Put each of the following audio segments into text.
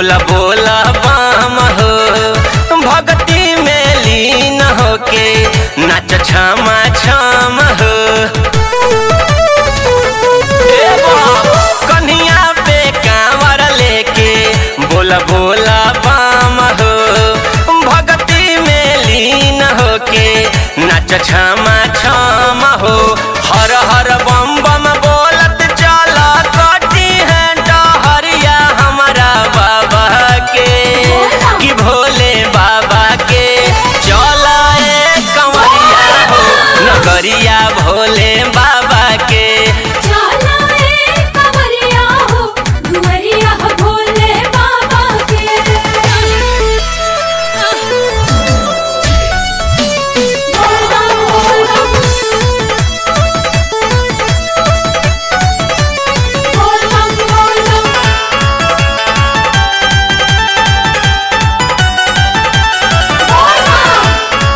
बोला बोला बाम हो भक्ति में लीन होके नाच छामा छाम हो ए बाप, कन्हिया पे कांवर लेके बोला बोला बाम हो भक्ति में लीन होके नाच छामा छाम हो हर हर बम बम बोलत चला कटी है डहरिया हमारा बाबा के कि भोले बाबा के चला ए कंवरिया हो नगरिया भोले बाबा के चला ए कंवरिया हो दुवरिया हो भोले बाबा के बोल बम बोल बम बोल बम बोल बम बोल बम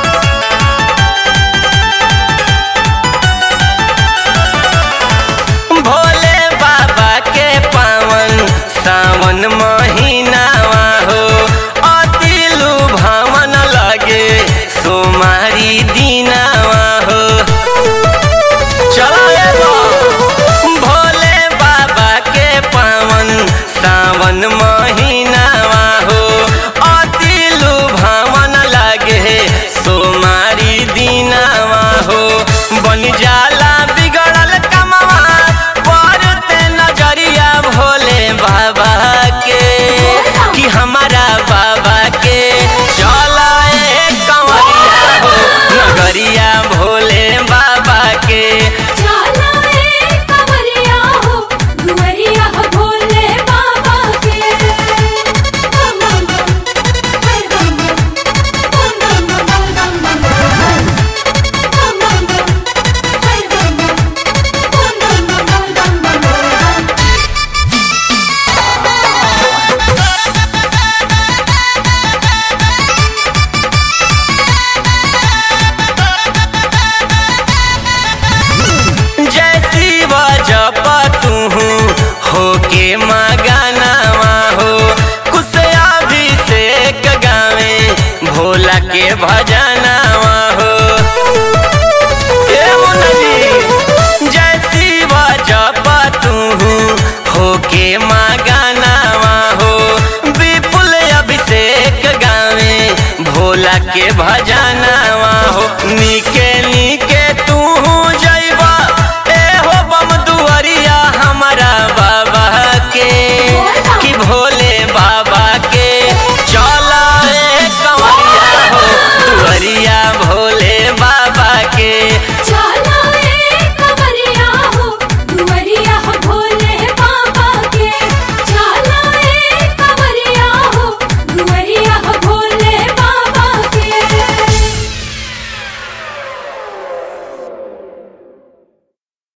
भोले बाबा के पावन सावन महीनावा हो अतिलु भवन लगे सोमारी दीनावा हो चलो ए बा। भोले बाबा के पावन सावन महीनावा हो अतिलु भवन लगे सोमारी दीनावा हो बन जाला बिगड़ल कमवा पर ते नजरिया भोले बाबा के कि हमारा बाबा के चला ए कंवरिया हो नगरिया भोले बाबा के चला ए कंवरिया हो दुवरिया हो भोले बाबा के बम बम बम हर बम बम बम बम बम बम बम बम बम हर बम बम बम बम बम बम जैसी जप तू होके मगनवा हो कुछ अभिषेक गावे भोला के भजनवा हो ए मुन्ना जी, जैसी जप तू होके मगनवा हो विपुल अभिषेक गावे भोला के भजनवा हो निके